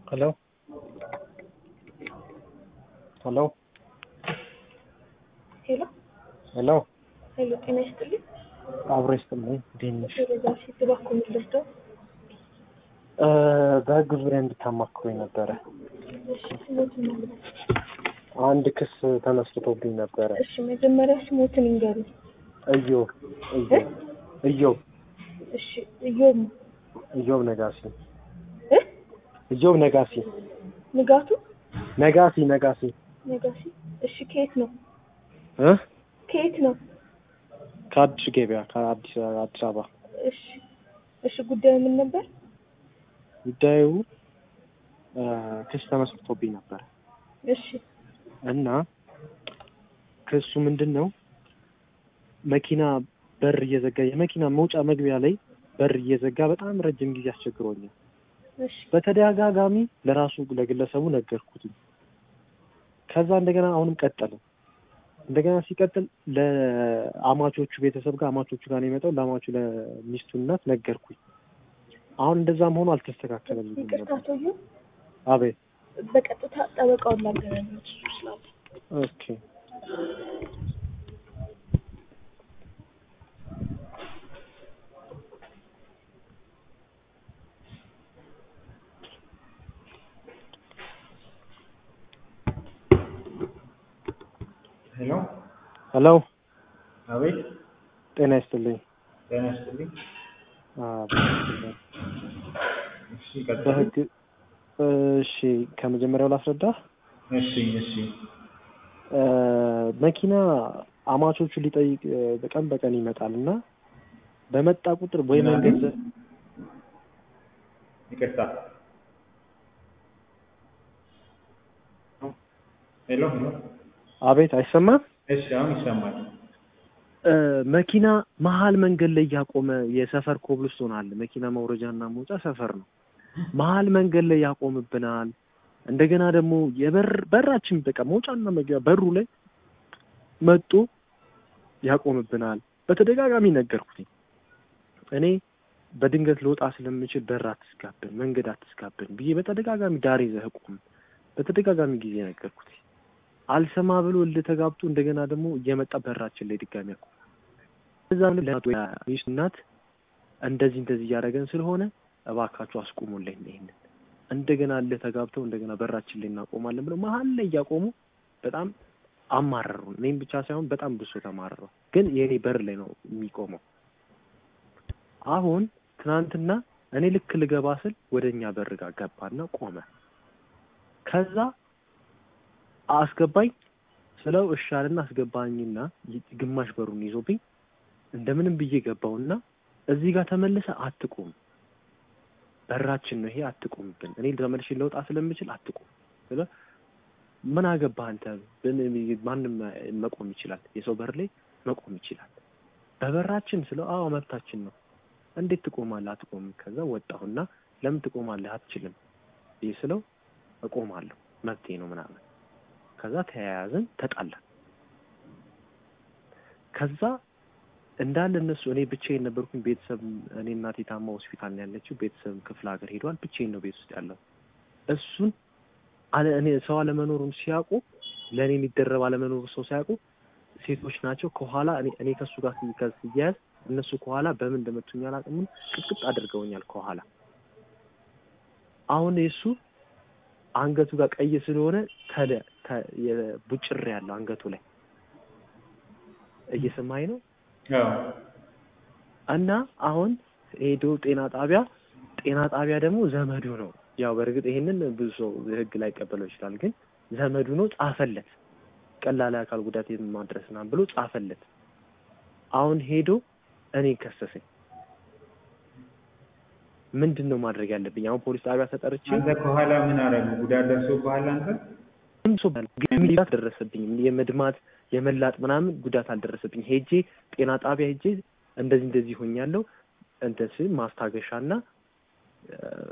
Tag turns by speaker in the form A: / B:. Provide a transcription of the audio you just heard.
A: Hello? Hello?
B: ሄሎ
A: ሄሎ
B: ሄሎ፣ ጤና ይስጥልኝ።
A: አብሮ ይስጥልኝ። እንዴት ነሽ?
B: ወደዛ ሴት እባክዎ የምትወስደው
A: እ በህግ ዙሪያ እንድታማክሩኝ ነበረ።
B: እሺ፣ ስሞትን ማለት
A: አንድ ክስ ተመስርቶብኝ ነበረ።
B: እሺ፣ መጀመሪያ ስሞትን ይንገሩኝ።
A: እዮብ እዮብ እዮብ
B: እሺ፣ እዮብ
A: እዮብ ነጋሲ
B: እ
A: እዮብ ነጋሲ
B: ንጋቱ
A: ነጋሲ ነጋሲ
B: ነጋሲ። እሺ፣ ከየት ነው?
A: እ
B: ከየት ነው?
A: ከአዲስ ገበያ ከአዲስ አዲስ አበባ
B: እሺ፣ እሺ፣ ጉዳዩ ምን ነበር?
A: ጉዳዩ እ ክስ ተመስርቶብኝ ነበረ
B: እሺ፣
A: እና ክሱ ምንድን ነው? መኪና በር እየዘጋ የመኪና መውጫ መግቢያ ላይ በር እየዘጋ በጣም ረጅም ጊዜ አስቸግሮኛል።
B: እሺ፣
A: በተደጋጋሚ ለራሱ ለግለሰቡ ነገርኩትኝ። ከዛ እንደገና አሁንም ቀጠለ። እንደገና ሲቀጥል ለአማቾቹ ቤተሰብ ጋር አማቾቹ ጋር ነው የመጣው። ለአማቹ ለሚስቱ እናት ነገርኩኝ። አሁን እንደዛም ሆኖ አልተስተካከለልኝም
B: ይቅርታ
A: ነበር።
B: አቶ እዮብ፣
A: አቤት
B: በቀጥታ ጠበቃውን ላገናኙት እሱ ስላለ
A: ኦኬ
C: ሄሎ
A: ሄሎ
C: አቤት
A: ጤና ይስጥልኝ።
C: ጤና ይስጥልኝ።
A: አቤት ይስጥልኝ።
C: እሺ ቀጥሉ።
A: በህግ እሺ ከመጀመሪያው ላስረዳ።
C: እሺ እሺ
A: እ መኪና አማቾቹ ሊጠይቅ እ በቀን በቀን ይመጣል እና በመጣ ቁጥር ወይ
C: ምን
A: መንገድ
C: አለኝ?
A: ዘ-
C: ይቅርታ። ሄሎ ሄሎ።
A: አቤት አይሰማም።
C: እሺ አሁን ይሰማል።
A: እ መኪና መሀል መንገድ ላይ እያቆመ የሰፈር ኮብልስቶን አለ። መኪና መውረጃና መውጫ ሰፈር ነው። መሀል መንገድ ላይ ያቆምብናል። እንደገና ደግሞ የበር በራችን በቃ መውጫና መግቢያ በሩ ላይ መጡ ያቆምብናል። በተደጋጋሚ ነገርኩትኝ። እኔ በድንገት ልወጣ ስለምችል በር አትስጋብን፣ መንገድ አትስጋብን ብዬ በተደጋጋሚ ዳር ይዘህ ቁም በተደጋጋሚ ጊዜ ነገርኩት። አልሰማ ብሎ እልህ ተጋብቶ እንደገና ደግሞ እየመጣ በራችን ላይ ድጋሚ ያቆም እዛ ምን ለናቱ ሚስት እናት እንደዚህ እንደዚህ እያደረገን ስለሆነ እባካችሁ አስቁሙልኝ ይሄንን እንደገና እልህ ተጋብተው እንደገና በራችን ላይ እናቆማለን ብለው መሀል ላይ እያቆሙ በጣም አማረሩን። እኔም ብቻ ሳይሆን በጣም ብሶ ተማረረው። ግን የእኔ በር ላይ ነው የሚቆመው። አሁን ትናንትና እኔ ልክ ልገባ ስል ወደ እኛ በር ጋር ገባና ቆመ። ከዛ አስገባኝ ስለው እሻልና አስገባኝና ይ- ግማሽ በሩን ይዞብኝ እንደምንም ብዬ ገባውና እዚህ ጋር ተመልሰ አትቁም፣ በራችን ነው ይሄ አትቁምብን፣ እኔ ተመልሼ ለውጣ ስለምችል አትቁም ስለ ምን አገባህ አንተ ብን- ማንም መቆም ይችላል፣ የሰው በር ላይ መቆም ይችላል። በበራችን ስለው አዎ መብታችን ነው። እንዴት ትቆማለህ? አትቆምም። ከዛ ወጣሁና ለምን ትቆማለህ? አትችልም ይህ ስለው እቆማለሁ መብቴ ነው ምናምን። ከዛ ተያያዝን፣ ተጣላን። ከዛ እንዳለ እነሱ እኔ ብቻዬን ነበርኩኝ። ቤተሰብ እኔ እናቴ ታማ ሆስፒታል ነው ያለችው። ቤተሰብ ክፍለ ሀገር ሄዷል። ብቻዬን ነው ቤት ውስጥ ያለው። እሱን አለ እኔ ሰው አለመኖሩን ሲያውቁ ለእኔ የሚደረብ አለመኖሩ ሰው ሲያውቁ ሴቶች ናቸው ከኋላ እኔ እኔ ከእሱ ጋር ሲከስ ሲያያዝ እነሱ ከኋላ በምን እንደመቱኝ አላውቅም። ቅጥቅጥ አድርገውኛል ከኋላ። አሁን የእሱ አንገቱ ጋር ቀይ ስለሆነ ተለ ተ- የቡጭሬ ያለው አንገቱ ላይ እየሰማኝ ነው።
C: አዎ
A: እና አሁን ሄዶ ጤና ጣቢያ ጤና ጣቢያ ደግሞ ዘመዱ ነው። ያው በእርግጥ ይሄንን ብዙ ሰው ህግ ላይ ቀበለው ይችላል፣ ግን ዘመዱ ነው ጻፈለት። ቀላል አካል ጉዳት ማድረስ ምናምን ብሎ ጻፈለት። አሁን ሄዶ እኔ ከሰሰኝ። ምንድን ነው ማድረግ ያለብኝ? አሁን ፖሊስ ጣቢያ ተጠርቼ
C: አንተ ከኋላ ምን አደረጉ? ጉዳት ደርሶብሃል አንተ?
A: ምንም ሰው ባል- ግን ጉዳት አልደረሰብኝም። የመድማት የመላጥ ምናምን ጉዳት አልደረሰብኝ። ሄጄ ጤና ጣቢያ ሄጄ እንደዚህ እንደዚህ ሆኛለሁ እንትን ስል ማስታገሻና እ፣